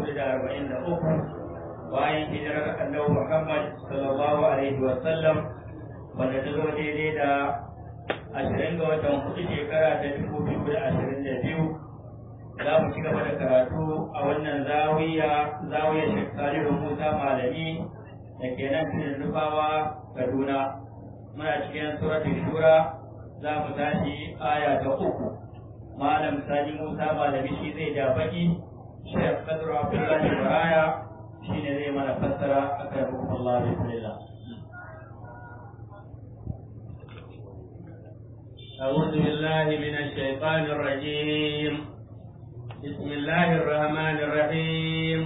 hudu da arba'in da uku bayan hijirar annabi Muhammad sallallahu alaihi wa sallam wanda ta zo daidai da ashirin ga watan hudu shekara ta dubu biyu da ashirin da biyu za mu ci gaba da karatu a wannan zawiya zawiya Sheikh Salihu Musa Malami da ke nan cikin Nufawa Kaduna muna cikin suratul Shura za mu tashi aya ta uku malam Sani Musa Malami shi zai ja baki Sheikh Kadru Abdullahi Baraya shi ne zai mana fassara akan rukun Allah bismillah أعوذ بالله من الشيطان الرجيم بسم الله الرحمن الرحيم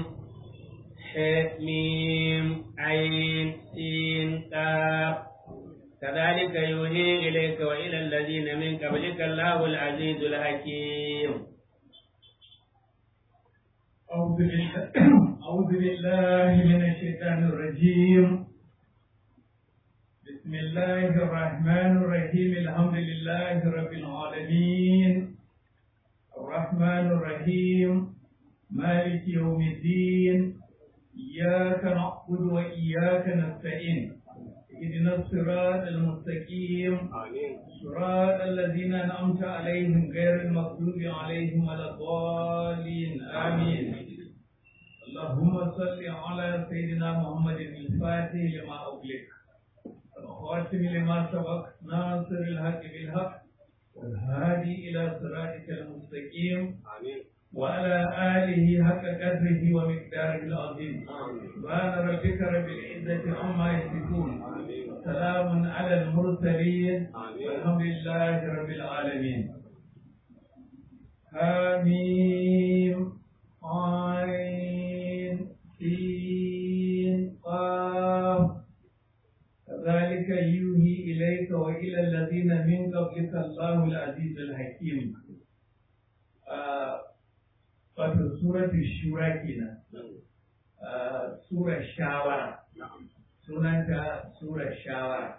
حميم عين سين كاف كذلك يوحي إليك وإلى الذين من قبلك الله العزيز الحكيم أعوذ بالله أعوذ بالله من الشيطان الرجيم بسم الله الرحمن الرحيم الحمد لله رب العالمين الرحمن الرحيم مالك يوم الدين إياك نعبد وإياك نستعين اهدنا الصراط المستقيم صراط الذين أنعمت عليهم غير المغضوب عليهم ولا الضالين آمين اللهم صل على سيدنا محمد الفاتح لما أغلق الخاتم لما سبق ناصر الحق بالحق والهادي إلى صراطك المستقيم وعلى آله حق قدره ومقداره العظيم سبحان ربك رب العزة عما يصفون سلام على المرسلين والحمد لله رب العالمين حميم عين سين قاف كذلك يوحي إليك وإلى الذين من قبلك الله العزيز الحكيم wato suratul shura kenan surar shawara sunanta surar shawara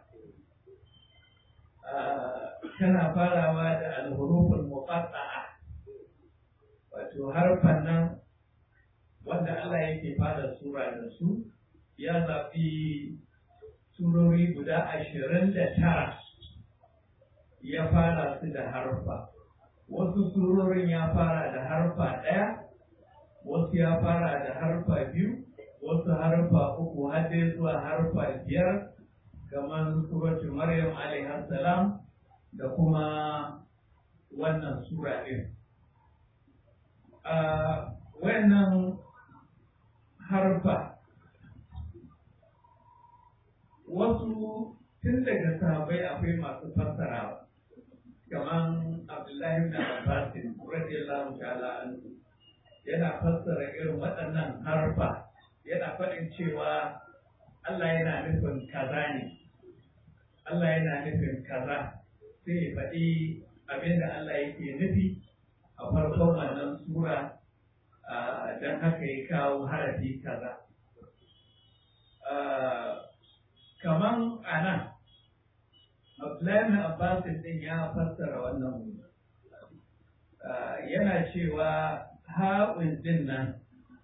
tana farawa da alhuruful muqatta'a wato harfan nan wanda Allah yake fara sura da su ya zaɓi surori guda ashirin da tara ya fara su da harfa wasu surorin ya fara da harfa ɗaya wasu ya fara da harfa biyu wasu harfa uku har dai zuwa harfa biyar kamar suratul maryam alaihi salam da kuma wannan sura ɗin wannan harfa wasu tun daga sahabai akwai masu fassarawa kamar abdullahi na abbasin radiyallahu ta'ala anhu yana fassara irin waɗannan harfa yana faɗin cewa Allah yana nufin kaza ne Allah yana nufin kaza sai ya faɗi abinda Allah yake nufi a farkon wannan sura don haka ya kawo harafi kaza kaman a nan Abdullahi Abbas din ya fassara wannan yana cewa haƙun din nan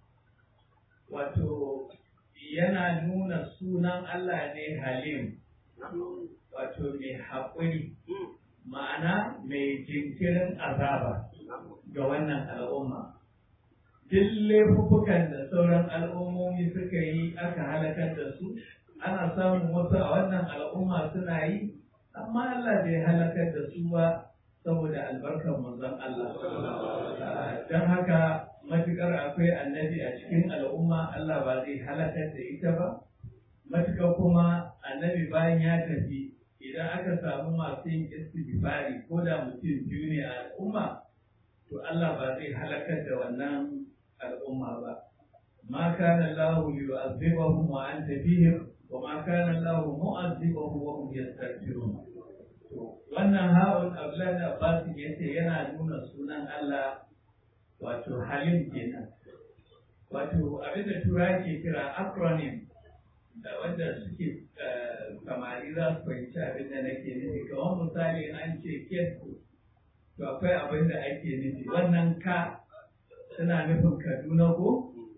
wato yana nuna sunan Allah ne Halim wato mai haƙuri ma'ana mai jinkirin azaba ga wannan al'umma duk laifukan da sauran al'ummomi suka yi aka halakar da su ana samun wasu a wannan al'umma suna yi amma Allah bai halakar da su ba saboda albarkar manzon Allah don haka matukar akwai annabi a cikin al'umma Allah ba zai halakar da ita ba matukar kuma annabi bayan ya tafi idan aka samu masu yin istighfari ko da mutum biyu ne a al'umma to Allah ba zai halakar da wannan al'umma ba ma kana Allah yu'azzibahum wa anta fihim wa ma kana Allah mu'azzibahum wa hum yastaghfirun wannan ha'un Abdullahi da Abbas yace yana nuna sunan Allah wato halim kenan wato abinda tura ke kira acronym da wanda suke samari za su fahimci abin da nake nufi kamar misali an ce kesko to akwai abin da ake nufi wannan ka tana nufin kaduna ko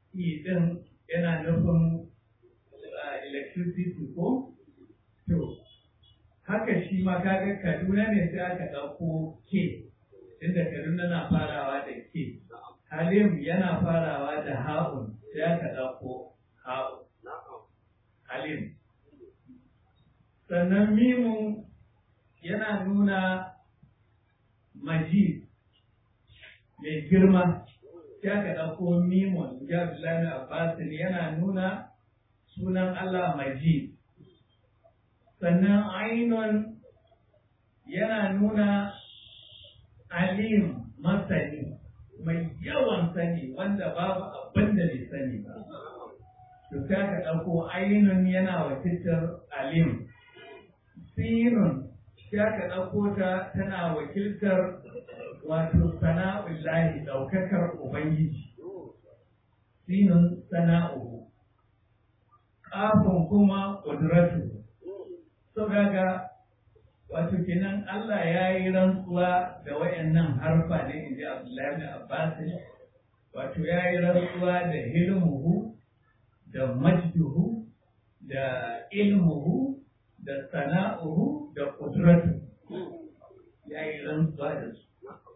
E din yana nufin electricity ko? To, haka shi ma kaga Kaduna ne sai aka ɗauko K, inda Kaduna na farawa da K. Halim yana farawa da ha'un sai aka ɗauko ha'un. Halim. Sannan mimun yana nuna majid mai girma sai aka ɗauko mimun ya Abdullahi Abbasin yana nuna sunan Allah majid. Sannan ainun yana nuna alim masani mai yawan sani wanda babu abin da bai sani ba. To sai aka ɗauko ainun yana wakiltar alim. Sinun sai aka ɗauko ta tana wakiltar wato sana'ullahi ɗaukakar Ubangiji. Sinun sana'uhu. Ƙafin kuma ƙudratu. So gaga wato kenan Allah ya yi rantsuwa da wayannan harfa ne in ji Abdullahi Abbas wato ya yi rantsuwa da hilmuhu da majduhu da ilmuhu da sana'uhu da kudratu ya yi rantsuwa da su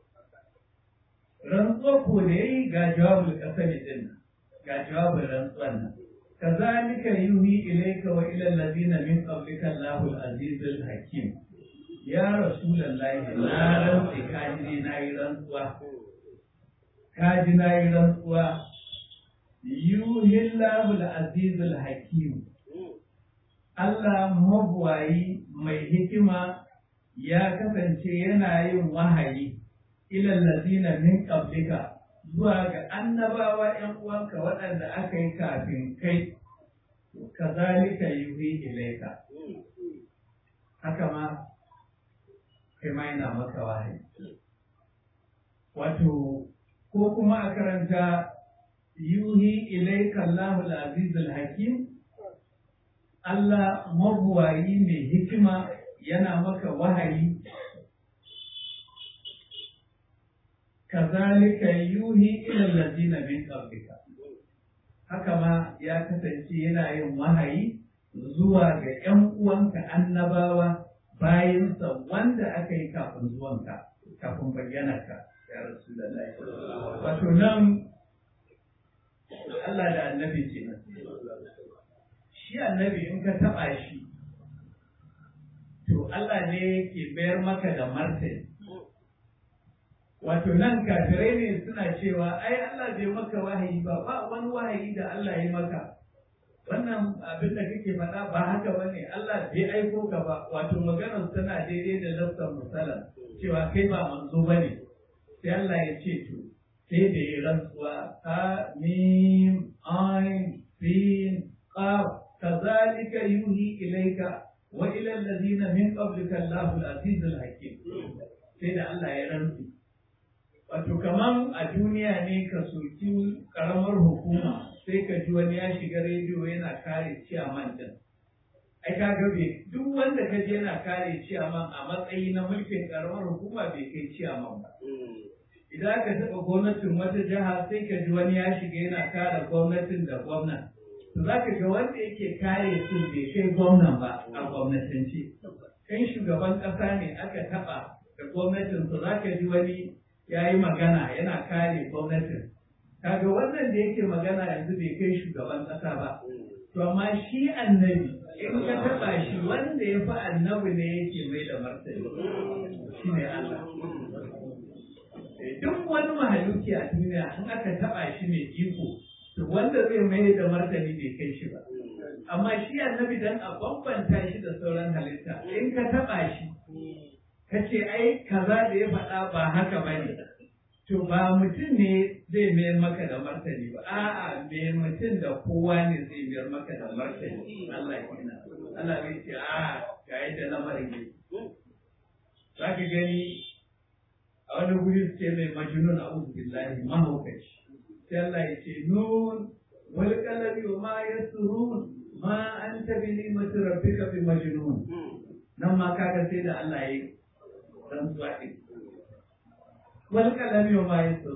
rantsuwa ko da ya yi ga jawabin kasar din ga jawabin rantsuwan nan كذلك يوحي إليك وإلى الذين من قبلك الله العزيز الحكيم يا رسول الله لا رنسي كاجي ناي رنسوا كاجي ناي رنسوا يوحي الله العزيز الحكيم Allah mabuwayi mai hikima ya kasance yana yin wahayi ilal ladina min qablika zuwa ga annabawa ‘yan uwanka waɗanda aka yi kafin kai, ka zalika yuhi ilaika. Haka ma, kai ma yana maka wahayi. Wato, ko kuma a karanta yuhi ilaika Allahul Azizul Hakim, Allah mabuwayi mai hikima yana maka wahayi kazalika yuhi ila allazina min qablika haka ma ya kasance yana yin wahayi zuwa ga ƴan uwanka annabawa bayansa wanda aka yi kafin zuwanka kafin bayyanarka ya rasulullahi wato nan Allah da annabi kenan shi annabi in ka taba shi to Allah ne ke bayar maka da martani wato nan kafirai ne suna cewa ai Allah bai maka wahayi ba ba wani wahayi da Allah ya maka wannan abin da kake faɗa ba haka ba ne Allah bai aiko ka ba wato maganar tana daidai da lafsan misalan cewa kai ba manzo ba ne sai Allah ya ce to sai da ya rantsuwa ha mim ain sin qaf kazalika yuhi ilayka wa ila alladhina min qablika Allahu al-azizul hakim sai da Allah ya rantsu wato kaman a duniya ne ka soki karamar hukuma sai ka ji wani ya shiga rediyo yana kare ciyaman din ai ka ga bai duk wanda ka je yana kare ciyaman a matsayi na mulkin karamar hukuma bai kai ciyaman ba idan aka taɓa gwamnatin wata jiha sai ka ji wani ya shiga yana kare gwamnatin da gwamnan to za ka ga wanda yake kare su bai kai gwamnan ba a gwamnatance kan shugaban ƙasa ne aka taɓa da gwamnatin su za ka ji wani ya yi magana yana kare gwamnatin kaga wannan da yake magana yanzu bai kai shugaban ƙasa ba to amma shi annabi in ka taɓa shi wanda ya fi annabi ne yake mai da martani shi ne Allah duk wani mahaluki a duniya in aka taɓa shi mai iko to wanda zai mai da martani bai kai shi ba amma shi annabi dan a bambanta shi da sauran halitta in ka taɓa shi ka ce ai kaza da ya faɗa ba haka ba ne to ba mutum ne zai mayar maka da martani ba a'a me mutum da kowa ne zai mayar maka da martani Allah ya kina Allah bai ce a ga yadda lamarin ne za ka gani a wani guri su ce mai majnun a'udhu billahi mahaukaci sai Allah ya ce nun wal qalami wa ma yasrun ma anta bi ni'mati rabbika bi majnun nan ma kaga sai da Allah ya yi rantsuwa ɗin. Wani kalami wa mayan tsoro,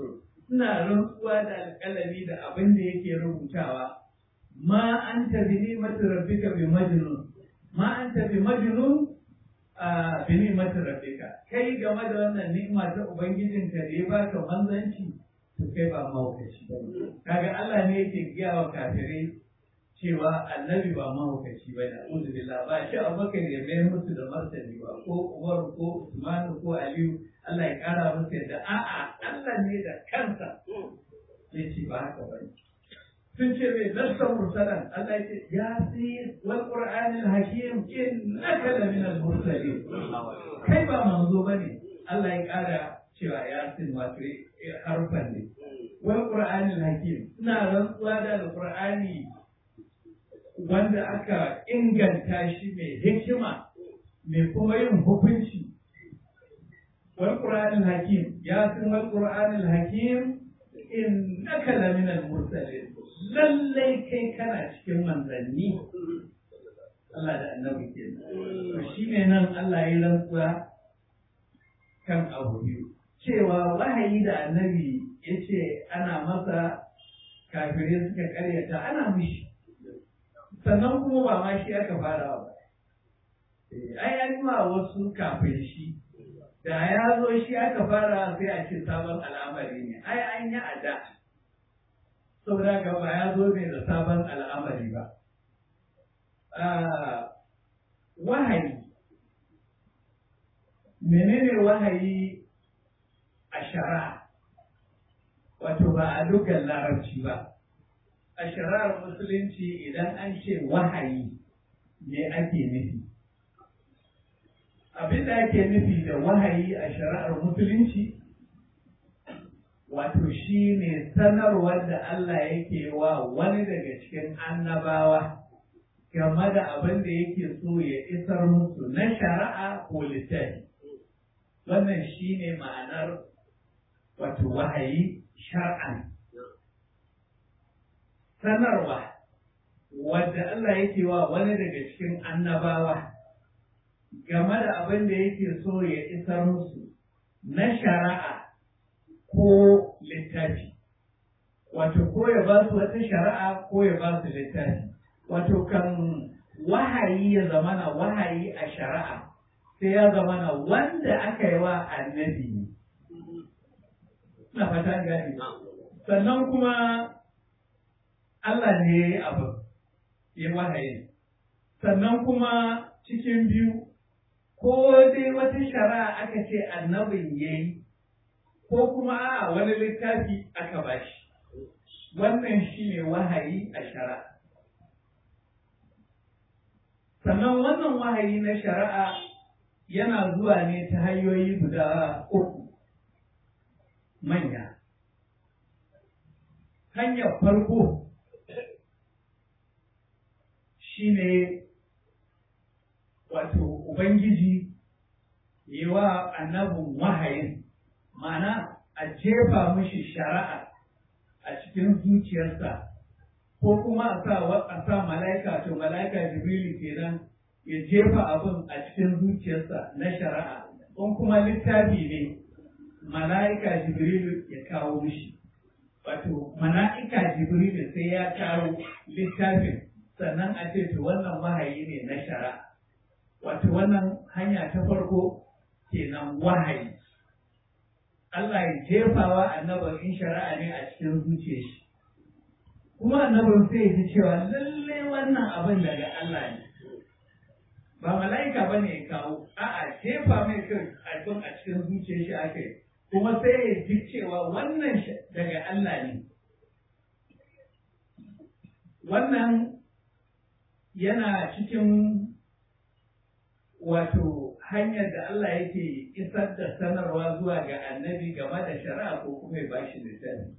ina rantsuwa da alƙalami da abin da yake rubutawa ma anta bi ni'mati rabbika bi majnun ma anta bi majnun a bi ni'mati rabbika kai game da wannan ni'ima ta ubangijinka da ya baka manzanci to kai ba mahaukaci ba kaga Allah ne yake giya wa kafirai cewa annabi ba mahaukaci ba da a'udhu billah ba shi abubakar ya mai musu da martani ba ko umar ko usman ko aliyu Allah ya kara musu yadda a'a Allah ne da kansa ya ce ba haka ba sun ce mai lasta mursalan Allah ya ce ya fi wal qur'anil hakim innaka la min al mursalin kai ba manzo bane Allah ya kara cewa ya sin wato harfan ne wal qur'anil hakim ina rantsuwa da alqur'ani wanda aka inganta shi mai hikima mai kuma yin hukunci wal qur'anil hakim ya san wal qur'anil hakim innaka la min al mursalin lallai kai kana cikin manzanni Allah da annabi ke to shine nan Allah ya rantsuwa kan abu biyu cewa wahayi da annabi yace ana masa kafirai suka karyata ana mishi sannan kuma ba ma shi aka fara ba ai an ma wasu kafin shi da ya zo shi aka fara sai a ce sabon al'amari ne ai an yi a da saboda ga ba ya zo ne da sabon al'amari ba wahayi menene wahayi a shari'a wato ba a dukkan larabci ba a shari'ar musulunci idan an ce wahayi me ake nufi abin da ake nufi da wahayi a shari'ar musulunci wato shi ne sanarwar da Allah yake wa wani daga cikin annabawa game da abin da yake so ya isar musu na shari'a ko littafi wannan shi ne ma'anar wato wahayi shar'an sanarwa wadda Allah yake wa wani daga cikin annabawa game da abin da yake so ya isar musu na shari'a ko littafi wato ko ya ba su wata shari'a ko ya ba su littafi wato kan wahayi ya zamana wahayi a shari'a sai ya zamana wanda aka yi wa annabi ne na fata gani sannan kuma Allah ne ya yi abu ya wahayi sannan kuma cikin biyu ko dai wata shari'a aka ce annabin ya yi ko kuma a wani littafi aka bashi wannan shi ne wahayi a shari'a sannan wannan wahayi na shari'a yana zuwa ne ta hanyoyi guda uku manya hanyar farko shi ne wato ubangiji yi wa annabin wahayin ma'ana a jefa mishi shari'a a cikin zuciyarsa ko kuma a sa a sa mala'ika to mala'ika jibrilu kenan ya jefa abin a cikin zuciyarsa na shari'a in kuma littafi ne mala'ika jibrilu ya kawo mishi wato mala'ika jibrilu sai ya kawo littafin sannan a ce to wannan wahayi ne na shari'a wato wannan hanya ta farko kenan wahayi Allah ya jefawa annabin in shari'a ne a cikin zuciyar shi kuma annabin sai ya ji cewa lalle wannan abin daga Allah ne ba mala'ika ba ne ya kawo a'a jefa mai kai abin a cikin zuciyar shi aka yi kuma sai ya ji cewa wannan daga Allah ne wannan yana cikin wato hanyar da Allah yake isar da sanarwa zuwa ga annabi game da shari'a ko kuma ya bashi littafi.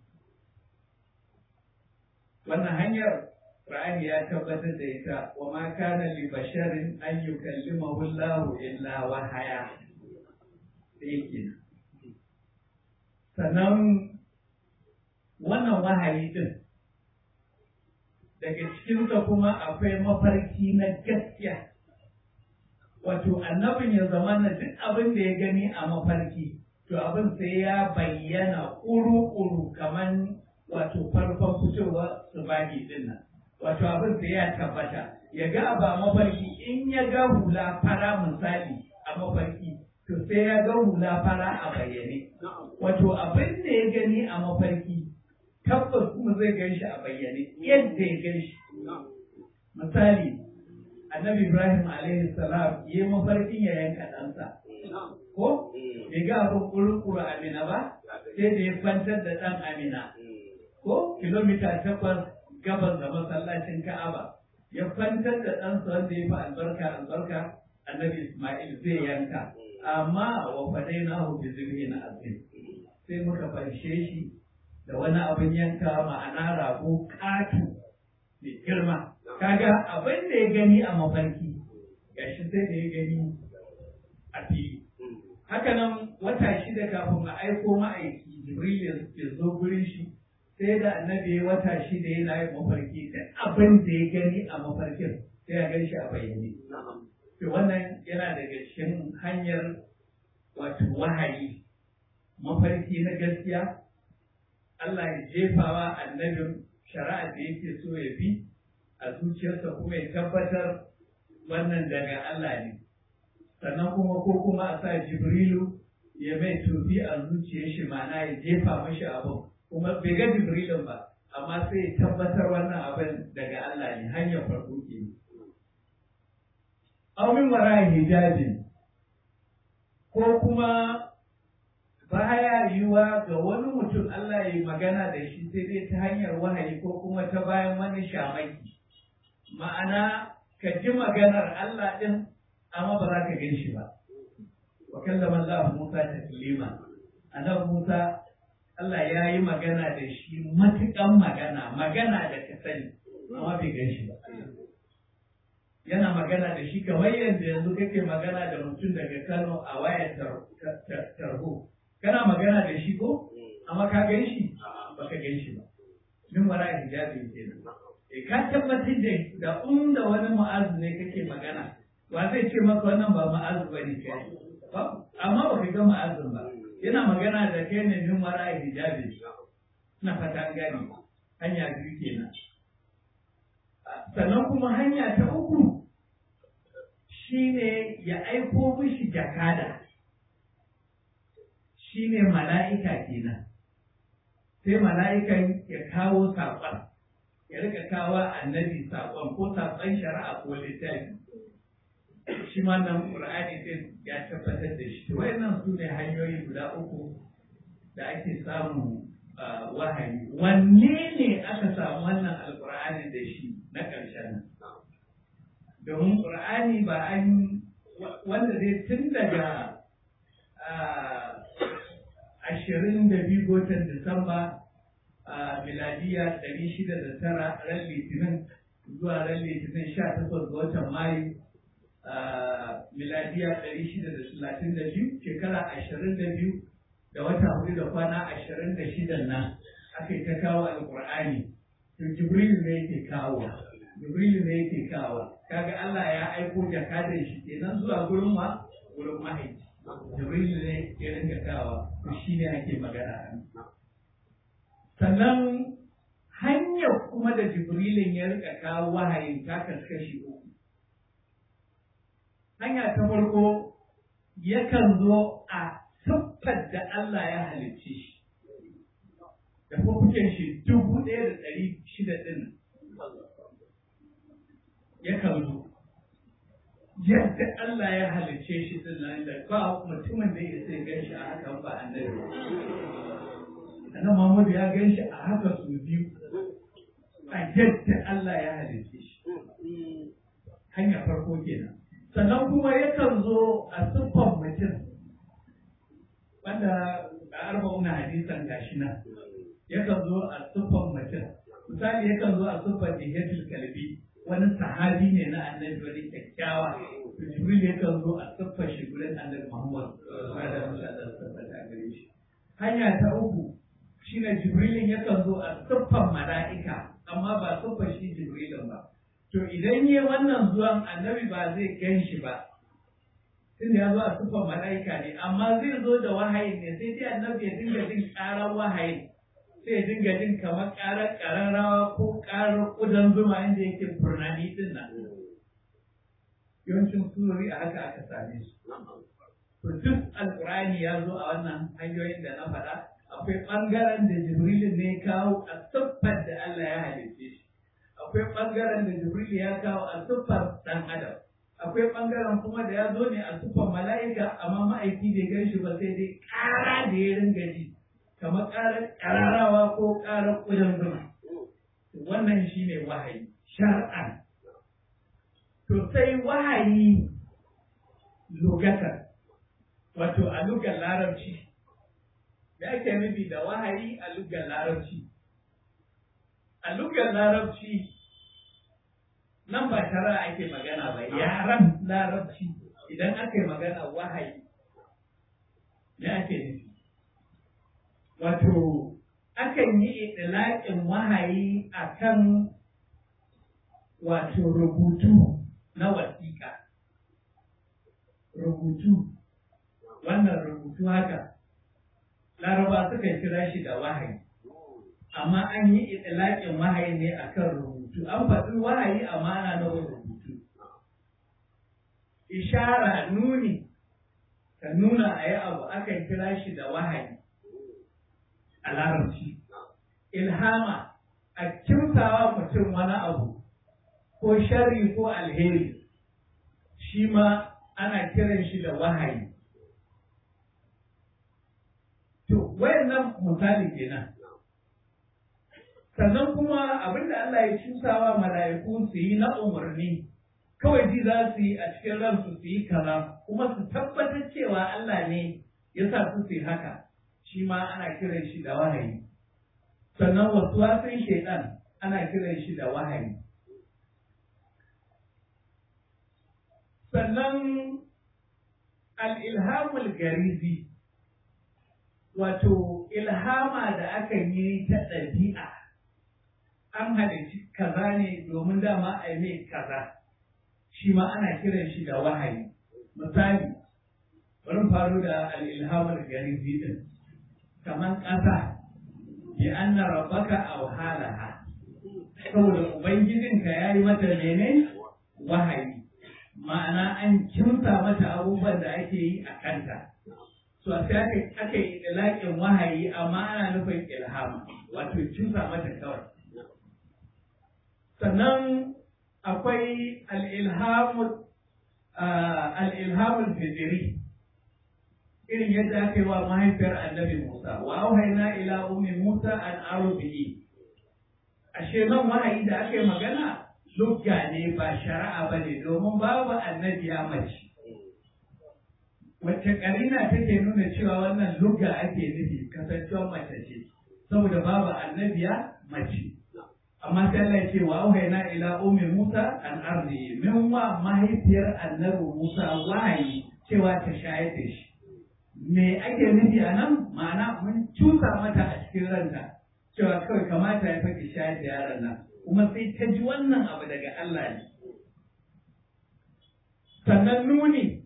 Wannan hanyar Ra'ani ya tabbatar da ita wa ma kana li basharin an yukallimahu Allah illa wahaya. Yake. Sannan wannan wahayi din daga cikinsa kuma akwai mafarki na gaskiya. wato annabin ya zama na duk abin da ya gani a mafarki to abin sai ya bayyana ƙuru-ƙuru kaman wato farkon fitowa su bani din nan wato abin sai ya tabbata ya ga ba mafarki in ya ga hula fara misali a mafarki to sai ya ga hula fara a bayyane wato abin da ya gani a mafarki tabbas kuma zai gan shi a bayyane yadda ya gan shi misali annabi ibrahim alaihi salam ya yi mafarkin ya yanka ɗansa ko bai ga abin kurukuru amina ba sai da ya kwantar da ɗan amina ko kilomita takwas gabas da masallacin ka'aba ya kwantar da ɗansa wanda ya fi albarka albarka annabi ismail zai yanka amma wa fadai na hu bi zibhi na azim sai muka fanshe shi da wani abin yanka ma'ana rago ƙato mai girma kaga abin da ya gani a mafarki gashi sai da ya gani a fili haka nan wata shida kafin a aiko ma'aiki jibril ya zo gurin shi sai da annabi ya wata shida yana yin mafarki da abin da ya gani a mafarkin sai ya gan shi a bayyane to wannan yana daga cikin hanyar wato wahayi mafarki na gaskiya Allah ya jefawa annabin shari'a da yake so ya bi a zuciyarsa kuma ya tabbatar wannan daga Allah ne sannan kuma ko kuma a sa jibrilu ya mai tofi a zuciyar shi ma'ana ya jefa mashi abin kuma bai ga jibrilin ba amma sai ya tabbatar wannan abin daga Allah ne hanyar farko ke aumin wara hijabi ko kuma baya yiwuwa ga wani mutum Allah ya yi magana da shi sai dai ta hanyar wahayi ko kuma ta bayan wani shamaki ma'ana ka ji maganar Allah ɗin amma ba za ka gan shi ba wa kallama Allah Musa taklima annabi Musa Allah ya yi magana da shi matuƙan magana magana da ka sani amma bai gan shi ba yana magana da shi kamar yadda yanzu kake magana da mutum daga Kano a wayar tarho kana magana da shi ko amma ka gan shi ba ka gan shi ba min wara hijabi kenan e ka tabbatar da da inda wani mu'azzu ne kake magana wa zai ce maka wannan ba mu'azzu bane kai amma ba ka ga mu'azzun ba yana magana da kai ne min wara hijabi na fata gani hanya biyu kenan sannan kuma hanya ta uku shine ya aiko mishi jakada shine mala'ika kenan sai mala'ikan ya kawo saƙon ya rika kawo annabi saƙon ko saƙon shari'a ko littafi shi ma nan ƙur'ani sai ya tabbatar da shi wayannan su ne hanyoyi guda uku da ake samu wahayi wanne ne aka samu wannan alƙur'ani da shi na ƙarshen nan domin ƙur'ani ba an wanda zai tun daga ashirin da biyu watan Disamba a miladiya ɗari shida da tara ran litinin zuwa ran litinin sha takwas ga watan mayu miladiya ɗari shida da talatin da biyu shekara ashirin da biyu da wata hudu da kwana ashirin da shidan nan aka yi ta kawo alƙur'ani to jibril ne yake kawo jibril ne yake kawo kaga Allah ya aiko jakadan shi kenan zuwa gurin wa gurin mahaifi jibril ne ya rinka kawo to shi ne ake magana sannan hanyar kuma da jibrilin ya rika kawo wahayin ta kaskashi uku hanya ta farko yakan zo a siffar da Allah ya halicce shi da fukuken shi dubu ɗaya da ɗari shida ɗin yakan zo yadda Allah ya halicce shi din nan da ba mutumin da ya sai gan shi a haka ba annabi annabi Muhammad ya gan shi a haka su biyu a yadda Allah ya halicce shi hanya farko kenan sannan kuma yakan zo a siffar mutum wanda a arba'una hadisan gashi nan yakan zo a siffar mutum misali yakan zo a siffar dihiyatul kalbi wani sahabi ne na annabi wani kyakkyawa jibril ya kan zo a siffar shi gurin annabi muhammad da musa da siffar da gare shi hanya ta uku shine jibrilin ya kan zo a siffar mala'ika amma ba siffar shi jibrilin ba to idan yi wannan zuwan annabi ba zai gan shi ba tun ya zo a sufan mala'ika ne amma zai zo da wahayin ne sai dai annabi ya dinga jin ƙarar wahayin sai ya dinga jin kamar ƙarar ƙararrawa ko ƙarar ƙudan zuma inda yake furnani din nan yawancin surori a haka aka same su to duk alƙur'ani ya zo a wannan hanyoyin da na faɗa akwai ɓangaren da jibrilin ne kawo a siffar da Allah ya halitte shi akwai ɓangaren da jibril ya kawo a siffar ɗan adam akwai ɓangaren kuma da ya zo ne a siffar mala'ika amma ma'aiki bai gan shi ba sai dai ƙara da ya ringa ji kamar ƙarar ƙararawa ko ƙarar ƙudan zuma wannan shi ne wahayi shar'an to sai wahayi lugatar wato a lugar larabci da ake nufi da wahayi a lugar larabci a lugar larabci nan ba shara ake magana ba yaran larabci idan aka yi magana wahayi ne ake nufi wato akan yi itilaƙin wahayi akan wato rubutu na wasiƙa rubutu wannan rubutu haka laraba suka kira shi da wahayi amma an yi itilaƙin wahayi ne akan rubutu an faɗi wahayi amma ana nufin rubutu ishara nuni ka nuna a yi abu akan kira shi da wahayi a larabci ilhama a kimtawa mutum wani abu ko sharri ko alheri shi ma ana kiran shi da wahayi to wayannan misali kenan sannan kuma abinda Allah ya cusawa mala'iku su yi na umarni kawai ji za su yi a cikin ransu su yi kaza kuma su tabbatar cewa Allah ne ya sa su su yi haka shi ma ana kiran shi da wahayi sannan wasu wasan shaidan ana kiran shi da wahayi sannan al'ilhamul garizi wato ilhama da aka yi ta ɗabi'a an halicci kaza ne domin dama a mai kaza shi ma ana kiran shi da wahayi misali bari faru da al'ilhamul garizi din kamar ƙasa bi anna rabbaka awhalaha saboda ubangijinka yayi mata mene wahayi ma'ana an kimsa mata abubuwan da ake yi a kanta so sai aka aka yi ilaƙin wahayi amma ana nufin ilhama wato kimsa mata kawai sannan akwai al-ilhamul al-ilhamul fitri irin yadda aka yi wa mahaifiyar annabi Musa wa auhayna ila ummi Musa an arubihi ashe nan wahayi da aka yi magana lugga ne ba shari'a ba ne domin babu annabiya mace wacce karina take nuna cewa wannan lugga ake nufi kasancewar mace ce saboda babu annabiya mace amma sai Allah ya ce wa auhayna ila ummi Musa an ardi min wa mahaifiyar annabi Musa wahayi cewa ta shayar da shi me ake nufi a nan ma'ana mun cusa mata a cikin ranta cewa kawai kamata ya faki shayar da yaron nan kuma sai ta ji wannan abu daga Allah ne sannan nuni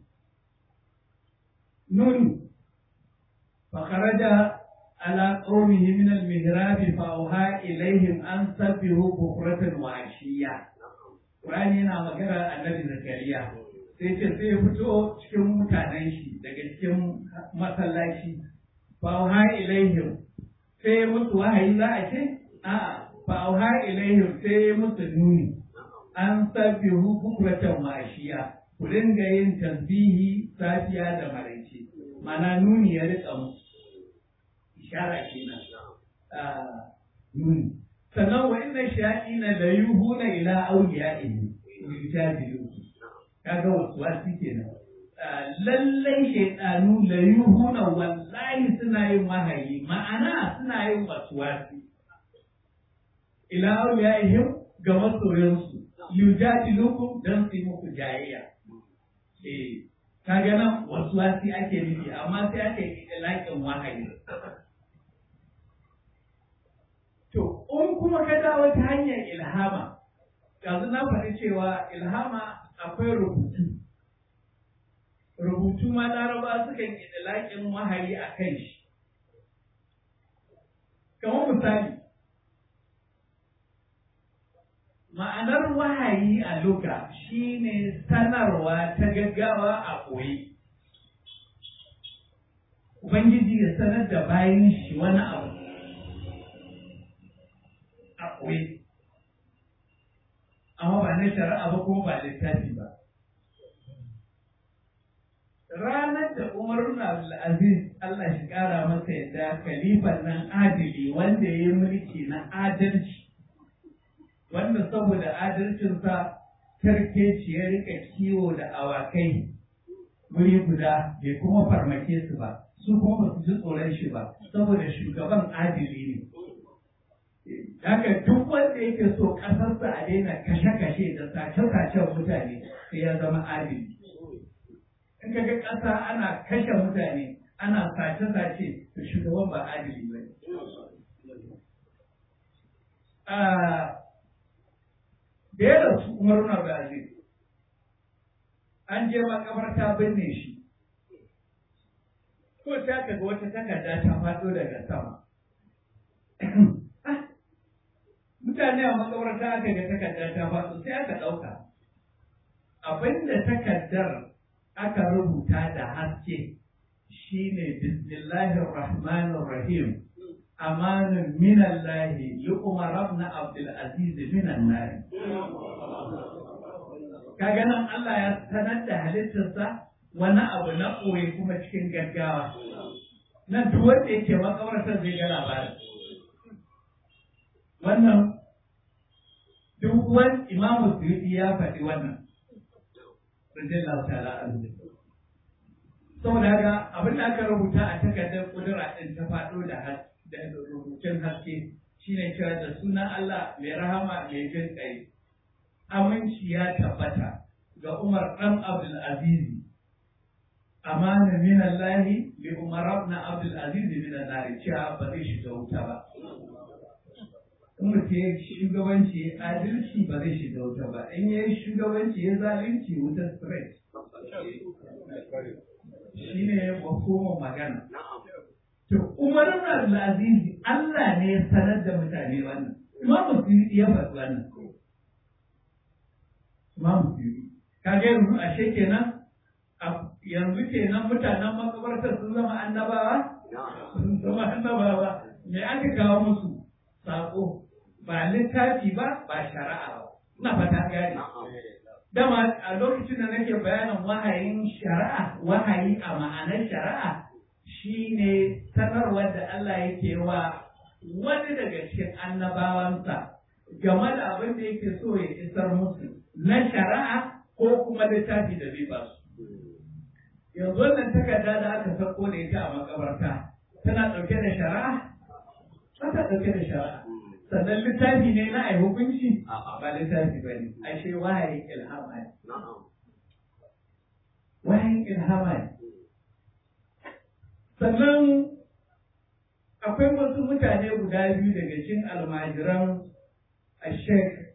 nuni فخرج على قومه من المهراب فأوحى إليهم أن سبحوا بكرة وعشية Qur'ani yana magana annabi Zakariya sai ce sai ya fito cikin mutanen shi daga cikin masallaci fa auha ilaihim sai musu wahayi za a ce a'a fa auha ilaihim sai musu nuni an sabbihu bukratan wa ashiya ku dinga yin tasbihi safiya da maraice mana nuni ya rika musu ishara kenan nuni sannan wa inna shayatina la yuhuna ila awliya'ihi yujadilu kaga wasu wasi kenan lallai shaidanu la yuhuna wallahi suna yin wahayi ma'ana suna yin wasu wasi ila awliyaihim ga masoyansu yujadilukum dan su yi muku jayayya eh kaga nan wasu wasi ake nufi amma sai ake laƙin wahayi To, in kuma ka dawo ta hanyar ilhama, yanzu na faɗi cewa ilhama akwai rubutu. rubutu ma laraba sukan yi laƙin wahayi a kan shi kamar misali ma'anar wahayi a luka shine sanarwa ta gaggawa a koyi ubangiji ya sanar da bayan shi wani abu a koyi amma ba na shari'a ba kuma ba littafi ba ranar da Umar ibn Abdulaziz Allah shi kara masa yadda kalifan nan adili wanda ya yi mulki na adalci wanda saboda adalcinsa karkeci ya rika kiwo da awakai wuri guda bai kuma farmake su ba su kuma ba su ji tsoron shi ba saboda shugaban adili ne haka duk wanda yake so ƙasarsa a daina kashe-kashe da sace-sacen mutane sai ya zama adili in ka ga ƙasa ana kashe mutane ana sace-sace to shugaban ba adili ba ne. Da ya rasu Umar na Brazil, an je makabarta binne shi, ko ta ga wata takarda ta faɗo daga sama. Mutane a makabarta aka ga takarda ta faɗo sai aka ɗauka. Abinda takardar aka rubuta da haske shine bismillahir rahmanir rahim amanun minallahi li umar ibn abdul aziz minan nar kaga nan Allah ya sanar da halittarsa wani abu na koyi kuma cikin gaggawa nan duk wanda yake makabartar zai ga labarin wannan duk wani imamu suyuti ya faɗi wannan radiyallahu ta'ala anhu saboda haka abin da aka rubuta a takardar kudura din ta faɗo da da rubutun haske shine cewa da sunan Allah mai rahama mai jin kai aminci ya tabbata ga Umar dan Abdul Aziz amana min Allah li Umar ibn Abdul Aziz min an-nar cewa ba zai shiga wuta ba in mutum ya shugabanci ya adalci ba zai shiga wuta ba in ya shugabanci ya zalunci wuta straight shi ne mafhumin magana to umar ibn aziz Allah ne ya sanar da mutane wannan imam musulmi ya faɗi wannan imam musulmi kaga yanzu ashe kenan yanzu kenan mutanen makabartar sun zama annabawa sun zama annabawa me aka kawo musu sako ba littafi ba ba shari'a ba ina fata gane dama a lokacin da nake bayanin wahayin shari'a wahayi a ma'anar shari'a shine sanarwar da Allah yake wa wani daga cikin annabawansa game da abin da yake so ya isar musu na shari'a ko kuma littafi da zai ba su yanzu wannan takarda da aka sako da ita a makabarta tana ɗauke da shari'a ba ta ɗauke da shari'a sannan littafi ne na ai hukunci ba littafi ba ne ashe wahayin ilhama ne wahayin ilhama ne sannan akwai wasu mutane guda biyu daga cikin almajiran ashek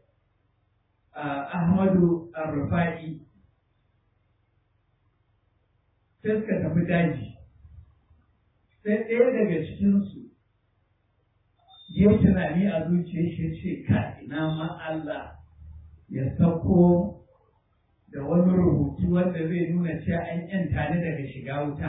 ahmadu arrufa'i sai suka tafi daji sai ɗaya daga cikinsu ya tunani a zuciyar shi ce ka ina ma Allah ya sako da wani rubutu wanda zai nuna cewa an yanta ni daga shiga wuta.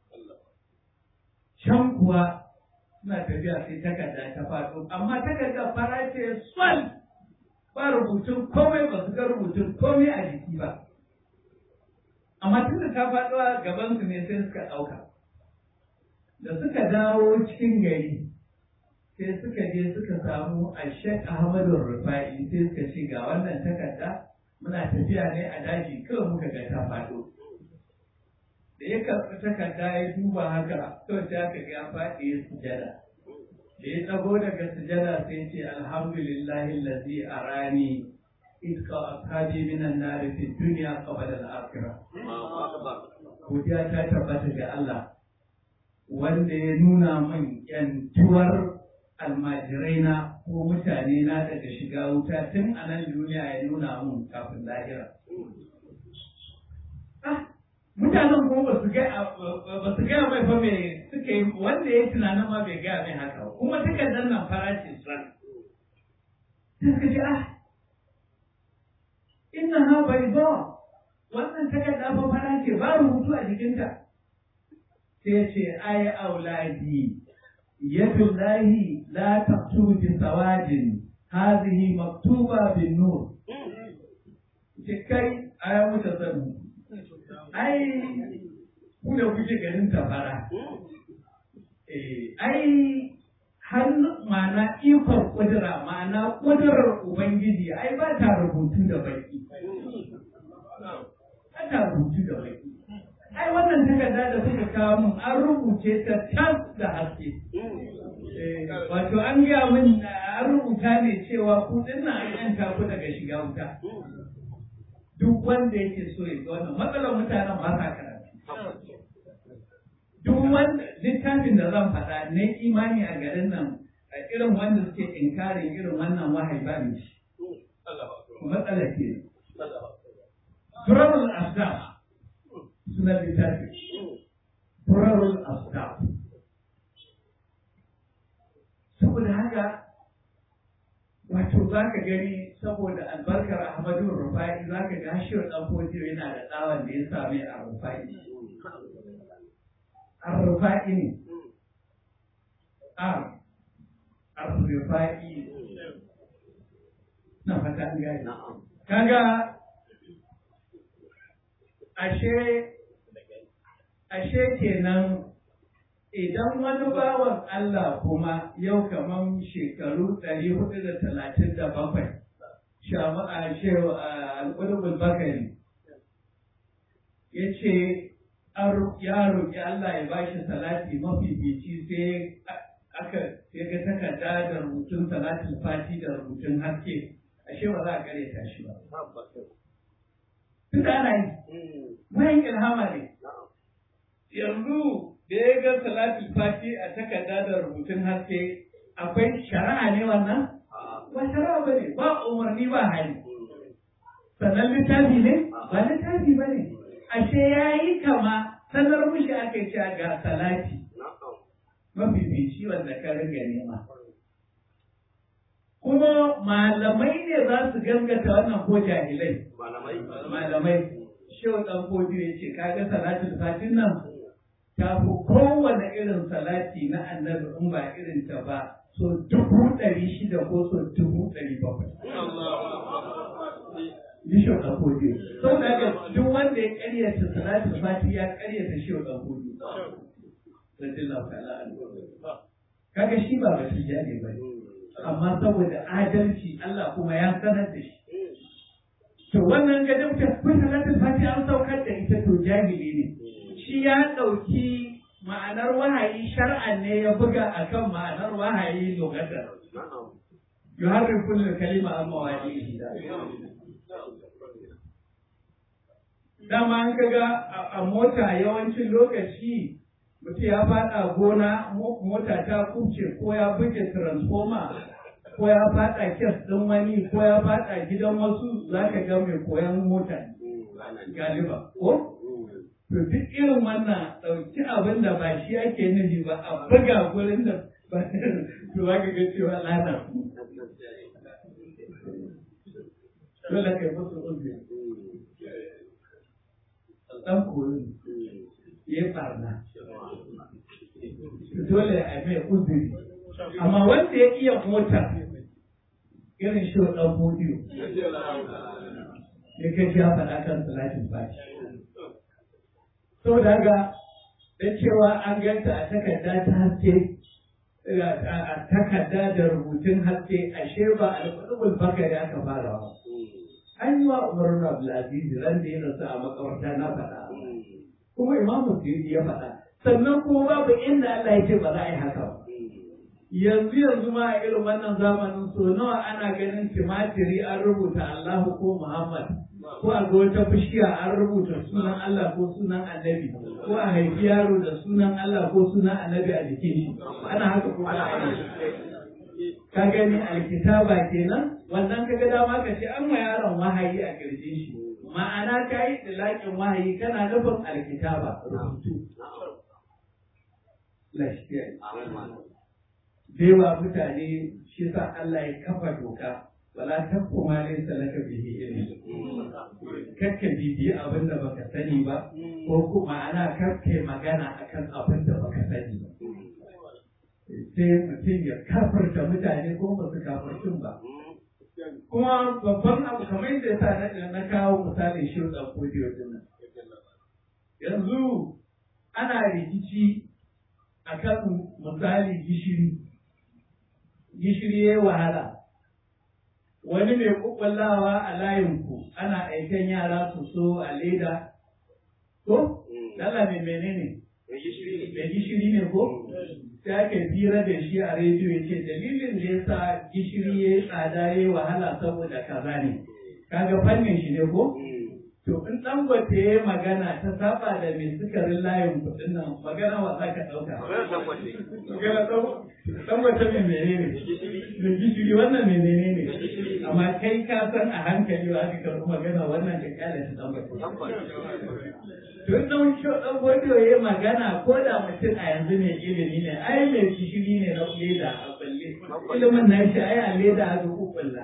Can kuwa suna tafiya sai takarda ta faɗo, amma takarda fara ce sol ba rubutun komai ba su ga rubutun komai a jiki ba. Amma tun da ta faɗo a gabansu ne sai suka ɗauka. Da suka dawo cikin gari, sai suka je suka samu Ashek Ahmadu Rufa'i sai suka ce ga wannan takarda muna tafiya ne a daji kawai muka ga ta faɗo. Da ya karɓi takarda ya duba haka kawai sai aka ga ya faɗi ya sujada. Da ya tsago daga sujada sai ce alhamdulillahi lazi arani iska ashabi minan nari fi duniya qabla al-akhirah. Godiya ta tabbata ga Allah wanda ya nuna min yantuwar almajirai na ko mutane na daga shiga wuta tun a nan duniya ya nuna mun kafin lahira. Ah, mutanen kuma ba su ga ba su gaya mai fa me suka yi wanda ya tunanin ma bai gaya mai haka ba kuma takardar nan farashi san sai suka ce ah inna ha bai zo wannan takarda fa fara ce ba rubutu a jikinta sai ya ce ai auladi yadullahi la taktubu bi sawadin hadhihi maktuba bin nur ce kai aya muta sanu ai ku da kuke ganin ta fara eh ai har ma'ana ikon kudura ma'ana kudurar ubangiji ai ba ta rubutu da baki ba ta rubutu da baki ai wannan takarda da suka kawo mun an rubuce ta tas da haske wato an gaya min an rubuta ne cewa ku dinnan an yanta ku daga shiga wuta duk wanda yake so ya ga wannan matsalar mutanen ba sa karatu duk wanda littafin da zan faɗa ne imani a garin nan a irin wanda suke inkarin irin wannan wahayi ba ne shi matsala ke Turarul Asdaq suna littafi Turarul Asdaq saboda haka wato za ka gani saboda albarkar Ahmadu Rufai za ka ga shi ɗan fodiyo yana da tsawon da ya same a Rufai. Ar-Rufa'i ne. Ar. Ar-Rufa'i. Na fata an gani. Kaga ashe ashe kenan idan wani bawan Allah kuma yau kaman shekaru ɗari hudu da talatin da bakwai shama'a shewa al'ulubul bakari ya ce ya roƙi Allah ya bashi salati mafifici sai aka ya ga takarda da rubutun salatin fati da rubutun haske ashe ba za a kare ta shi ba. Duk ana yi, mayan ilhama ne. Yanzu da ya ga salatin fati a takarda da rubutun haske akwai shari'a ne wannan? Ba shari'a ba ne, ba umarni ba hali. Sannan littafi ne? Ba littafi ba ne. Ashe ya yi kama sanar mushi aka yi ga salati. Mafifici wanda ka riga nema. Kuma malamai ne za su gangata wannan ko jahilai. Malamai. Shehu ɗan Kodiyo ya ce, kaga salatin fatin nan ta fi kowane irin salati na annabi in ba irin ta ba so dubu ɗari shida ko so dubu ɗari bakwai. Bishop ɗan Kodiyo. Sau da haka duk wanda ya ƙaryata salatin fati ya ƙaryata Shehu ɗan Kodiyo. Radiyallahu ta'ala anhu. Kaga shi ba ba shi ne ba amma saboda adalci Allah kuma ya sanar da shi. To wannan gadon ta kun salatin fati an saukar da ita to jahili ne. Shi ya ɗauki ma'anar wahayi shar'an ne ya buga akan ma'anar wahayi lokacin. Yuharrifun kalima amma wahiyi dama an kaga a mota yawancin lokaci mutum ya fada gona mota ta kubce ko ya buge transformer ko ya fada kes ɗin wani ko ya fada gidan wasu za ka ga mai koyan mota galiba ko to duk irin wannan ɗauki abin da ba shi ake nufi ba a buga gurin da ba to za ka ga cewa lana dole kai musu uzuri dan koyi ya farna dole a mai uzuri amma wanda ya iya mota irin shi dan bodiyo ya kai ya faɗa kan salatin bashi saboda haka da cewa an ganta a takarda ta haske a takarda da rubutun haske ashe ba alƙulubul bakari aka fara ba an yi wa Umar Abdulaziz ran da ya rasu a makabarta na faɗa. Kuma Imam Suyuti ya faɗa. Sannan kuma babu inda Allah ya ce ba za a yi haka ba. Yanzu yanzu ma a irin wannan zamanin so nawa ana ganin timatiri an rubuta Allahu ko Muhammad ko a ga wata bishiya an rubuta sunan Allah ko sunan Annabi ko a haifi yaro da sunan Allah ko sunan Annabi a jikin shi ana haka ko ba a yi ka gani alkitaba kenan wannan kaga dama ka ce an ma yaron wahayi a kirjin shi ma'ana ka yi tilakin wahayi kana nufin alkitaba rubutu lafiya Dewa mutane shi sa Allah ya kafa doka wala takku ma laysa laka bihi ilm kakka bibiyi abin da baka sani ba ko kuma ana kakka magana akan abin da baka sani ba sai mutum ya kafarta mutane ko ba su kafartun ba kuma babban abu kamar yadda sa na na kawo misalin shi da kodiyo din nan yanzu ana rikici akan misali gishiri gishiri ya wahala wani mai kukwallawa a layinku ana aikan yara su so a leda ko? Lala mai menene? Mai gishiri ne ko? Sai aka fira da shi a rediyo ya ce dalilin da ya sa gishiri ya yi tsada ya yi wahala saboda kaza ne. Kaga fannin shi ne ko? To in dangote ya yi magana ta saba da mai sukarin layin kuɗin nan magana wa za ka ɗauka. Magana dangote mai menene? Mai gishiri wannan menene ne? Amma kai ka san a hankali wa aka karɓi magana wannan da kyale ta dangote. To in ɗan shi ɗan gwajo ya yi magana ko da mutum a yanzu mai ilimi ne ai mai gishiri ne na leda a balle. Ilimin na shi ai a leda a duk kulla.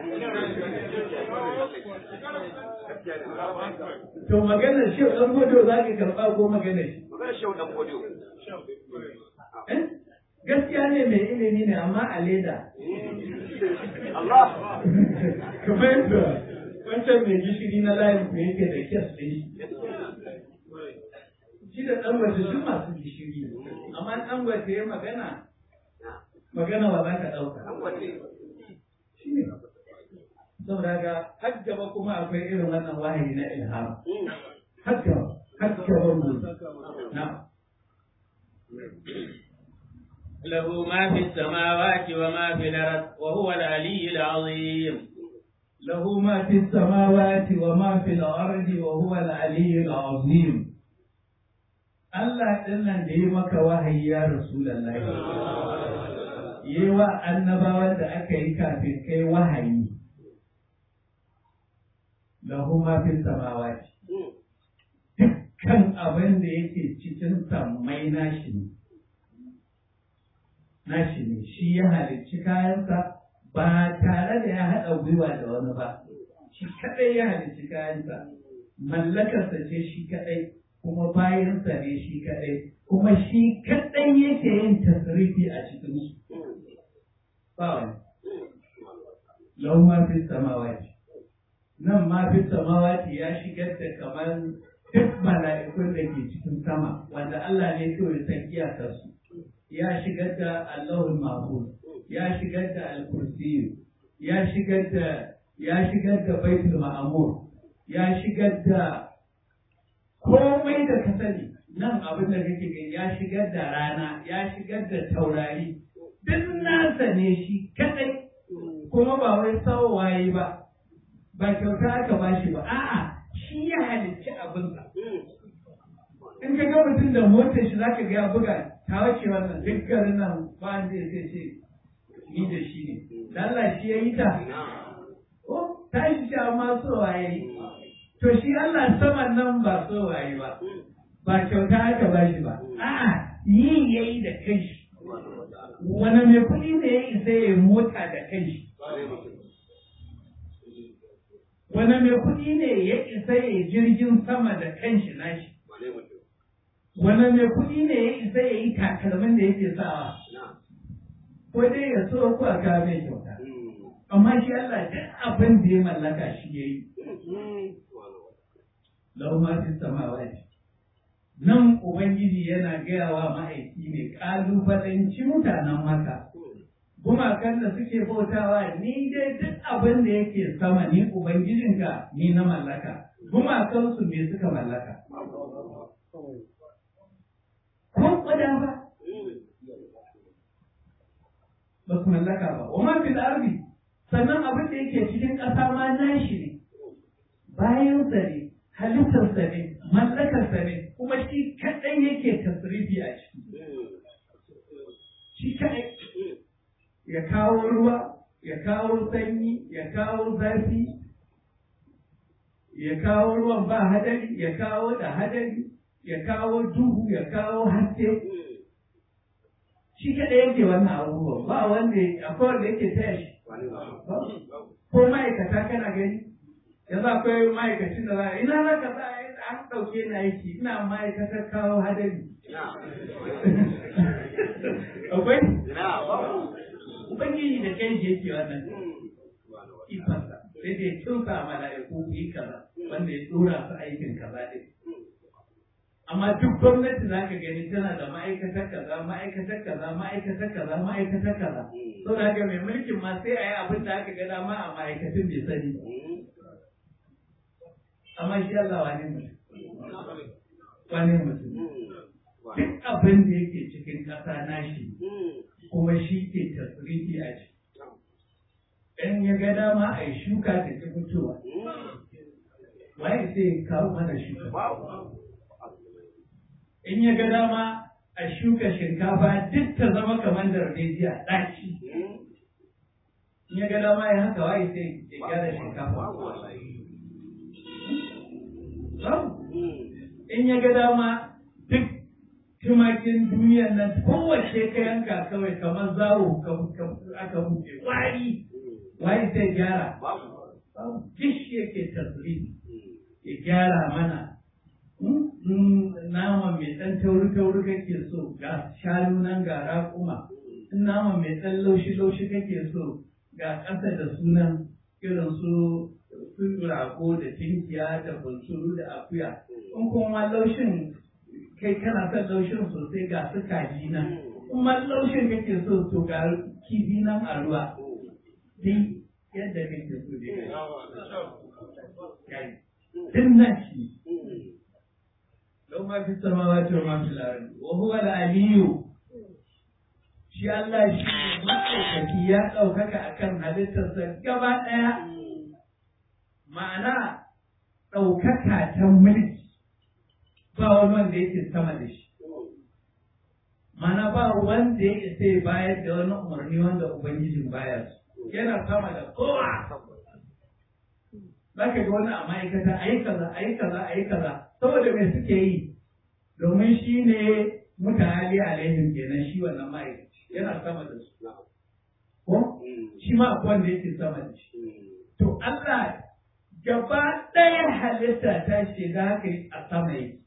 To magana shi ɗan gwajo za ka karɓa ko magana shi? Magana shi ɗan gwajo. Gaskiya ne mai ilimi ne amma a leda. Allah. Kamar yadda wancan mai gishiri na layin ku yake da kyas ɗin shi. Shi da ɗan waje duk masu gishiri. Amma ɗan waje ya magana, magana wa za ka ɗauka. Shi ne. Saboda ga har gaba kuma akwai irin wannan wahayi na ilham. Har gaba, har gaba mu. Na. له ما في السماوات وما في الأرض وهو العلي العظيم له ما في السماوات وما في الأرض وهو العلي العظيم Allah ɗin nan da yi maka wahayi ya Rasulallah yi wa annabawan da aka yi kafin kai wahayi lahu ma fi samawati dukkan abin da yake cikin sammai nashi ne nashi ne shi ya halicci kayansa ba tare da ya haɗa gwiwa da wani ba shi kaɗai ya halicci kayansa mallakarsa ce shi kaɗai kuma bayansa ne shi kaɗai kuma shi kaɗai yake yin tasrifi a cikin su ba wani lau ma fi samawati nan ma fi samawati ya shigar da kamar duk mala'ikun da ke cikin sama wanda Allah ne kawai san iyakarsu ya shigar da Allahul Mahfuz ya shigar da Al-Kursi ya shigar da ya shigar da Baitul Ma'mur ya shigar da komai da ka sani nan abin da kake gani ya shigar da rana ya shigar da taurari duk nasa ne shi kadai kuma ba wai waye ba ba kyauta aka bashi ba a'a shi ya halicci abinsa in ka ga mutum da motar shi zaka ga ya buga ta wace wannan duk garin nan ba wanda zai ce ni da shi ne da Allah shi ya yi ta oh ta shi sha ma so waye to shi Allah saman nan ba so waye ba ba kyauta aka ba shi ba a'a yi yayi da kanshi wani mai kuɗi ne ya isa ya mota da kanshi wani mai kuɗi ne ya isa ya jirgin sama da kanshi nashi wani mai kuɗi ne ya isa ya yi takalmin da yake sawa ko dai ya so ko a kawo mai kyauta amma shi Allah duk abin da ya mallaka shi ya yi lau ma fi samawati nan ubangiji yana gaya wa ma'aiki ne kalubalanci mutanen maka gumakan da suke bautawa ni dai duk abin da yake sama ni ubangijinka ni na mallaka gumakansu me suka mallaka ko kwada ba ba su mallaka ba wa man fil ardi sannan abin da yake cikin ƙasa ma nashi ne bayan sa ne halittar sa ne mallakar sa ne kuma shi kadai yake tasrifi a ciki shi kadai ya kawo ruwa ya kawo sanyi ya kawo zafi ya kawo ruwan ba hadari ya kawo da hadari ya kawo duhu ya kawo haske shi kaɗai yake wannan abubuwan ba wanda akwai wanda yake taya shi ko ma'aikata kana gani yanzu akwai ma'aikacin da za a ina za ka za an ɗauke na aiki ina ma'aikatar kawo hadari akwai ubangiji da kai yake wannan ifansa sai dai kinsa a mala'iku yi kaza wanda ya dora su aikin kaza ɗin amma duk gwamnati za ka gani tana da ma'aikatar kaza ma'aikatar kaza ma'aikatar kaza ma'aikatar kaza so da haka mai mulkin ma sai a yi abin da aka ga dama a ma'aikatun bai sani amma shi Allah wani mutum wani mutum duk abin da yake cikin ƙasa nashi kuma shi ke tasirifi a ciki in ya ga dama a yi shuka da ta fitowa waye sai kawo mana shuka in ya ga dama a shuka shinkafa duk ta zama kamar darbejiya ɗaci in ya ga dama ya haka waye sai ya gyara shinkafa in ya ga dama duk tumakin duniyan nan kowace ka yanka kawai kamar zawo aka buɗe wari wari sai gyara duk yake tasiri ya gyara mana nama mai ɗan tauri-tauri kake so ga shanu nan ga raƙuma nama mai ɗan laushi-laushi kake so ga ƙasa da sunan irin su rago da tinkiya da bunsuru da akuya in kuma laushin kai kana son laushin sosai ga su kaji nan kuma laushin kake so to ga kifi nan a ruwa duk yadda kake so dai din nan shi lau ma fi samawa ce ma fi lardi wa huwa al-aliyu shi Allah shi ne matsaukaki ya ɗaukaka akan halittarsa gaba ɗaya ma'ana ɗaukaka ta mulki ba wani wanda yake sama da shi mana ba wanda ya isa ya bayar da wani umarni wanda ubangijin bayar yana sama da kowa zaka ga wani a ma'aikata a yi kaza a yi kaza a yi kaza saboda me suke yi domin shi ne mutane alaihim kenan shi wannan ma'aikaci yana sama da su ko shi ma akwai wanda yake sama da shi to Allah gaba ɗaya halitta ta shiga haka a sama yake